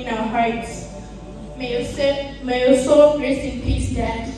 in our hearts. May your, soul, may your soul rest in peace, Dad.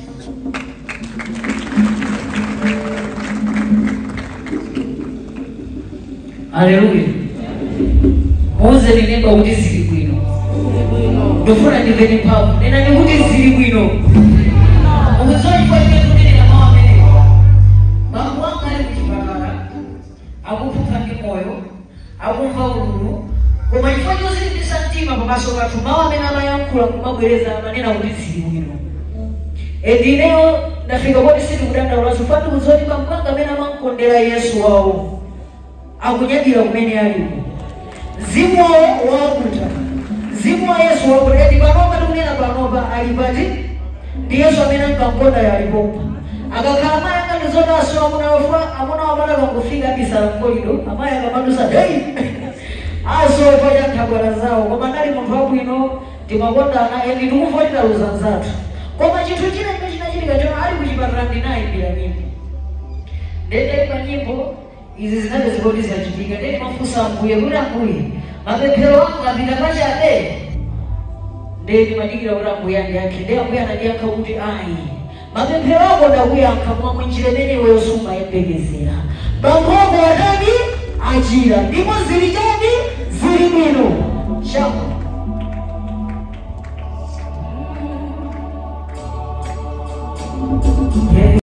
Haleluya. Muze ninemba kuti zili bwino. Ndofuna ndimveni mphamvu. Nena ndikuti zili bwino. Ukuzochifanyira kunenera mawu amenewa. Bambo wanga ali kuchipatala. Akuphupha ndi moyo. Akumva ululu. Koma chifukwa chozilimbisa mtima pamaso pathu mawu amene amayankhula kumabwereza amanena kuti zili bwino. Endineyo ndafika poti sindikudandaula chifukwa ndikuzoti bambo wanga amene amankondera Yesu wawo. akunyadira kumene alipo mzimu wawo wakuta mzimu wa yesu wakuta eti panopa tikunena panopa ali pati ndi yesu amene ankankonda yalipopa akakhala amayi angati zonaso amuna amuna wamana kangofika bisala mkolido amayi akamandusa dei asofa chanthagwala zawo koma ndali munthu wabwino timakondana endi tikuvutika luzanzathu koma chinthu china chimene chinachitika chona ali kuchipatala ndinayimbira nyimbo ndendaipa nyimbo izi zinenge zikoti zachitika ndeni mafunsa ambuye kuti ambuye mapemphero anga apita pachabe ndeni madikira kuti ambuye andiyankhe ndi ambuye anandiyankha kuti ayi mapemphero ako ndakuyankha mwa mwinjira imene iweyo sumayembekezera bambo ako atani achira ndipo zili chani zili bwino chako